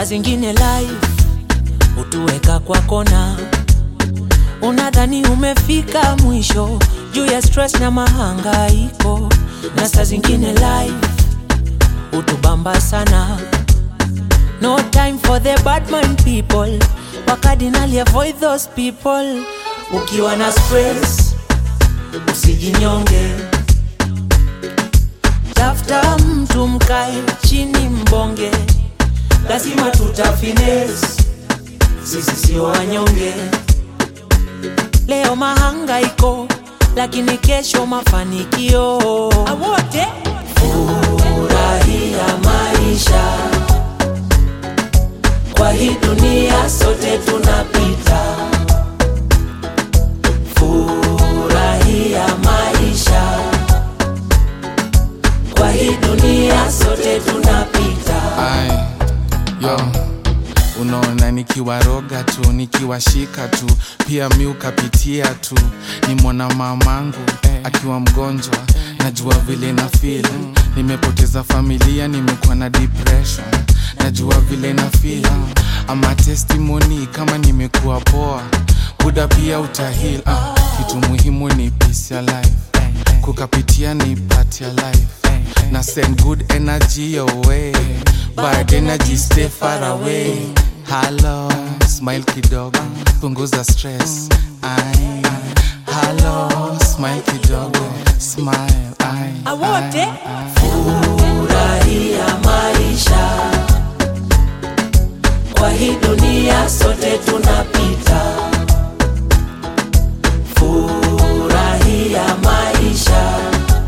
saa zingine life hutuweka kwa kona, unadhani umefika mwisho juu ya stress na mahangaiko, na saa zingine life hutubamba sana. No time for the bad mind people, wakadinali avoid those people. Ukiwa na stress usijinyonge, tafuta mtu mkae chini mbonge, lazima tutafines, sisi sio wanyonge. Leo mahangaiko, lakini kesho mafanikio. Awote furahia maisha, kwa hii dunia sote tunapita. Furahia maisha, kwa hii dunia sote tunapita. Ai, yo unaona nikiwaroga tu nikiwashika tu pia mi ukapitia tu ni mwana mamangu akiwa mgonjwa najua vile na feel nimepoteza familia nimekuwa na depression najua vile na feel ama testimony kama nimekuwa poa buda pia utahil ah, kitu muhimu ni peace ya life kukapitia ni part ya life na send good energy your way bad energy stay far away halo smile kidogo punguza stress ai halo smile kidogo smile ai Awote ai, ai. furahia maisha, kwa hii dunia sote tunapita. Furahia maisha,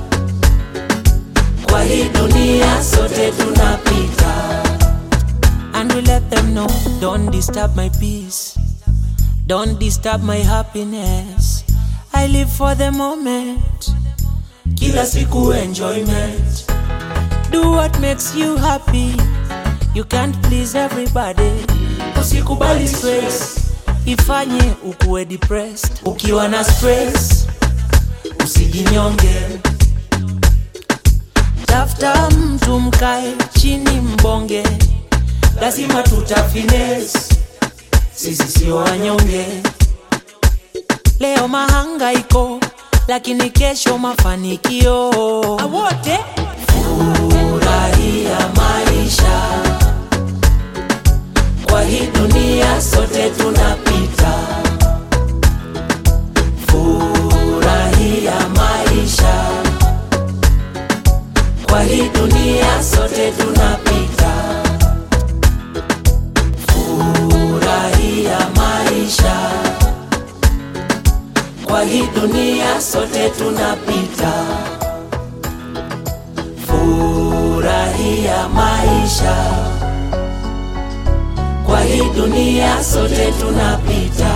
kwa hii dunia sote tunapita. And we let them know, don't disturb my peace, don't disturb my happiness. I live for the moment, kila siku enjoyment. Do what makes you happy. You can't please everybody. Usikubali stress ifanye ukuwe depressed. Ukiwa na stress usijinyonge, tafuta mtu mkae chini mbonge, lazima tutafines, sisi sio wanyonge. Leo mahangaiko, lakini kesho mafanikio. Awote furahia maisha, kwa hii dunia sote tunapita. Furahia maisha, kwa hii dunia sote tunapita. Furahia maisha, kwa hii dunia sote tunapita. Furahia maisha, kwa hii dunia sote tunapita.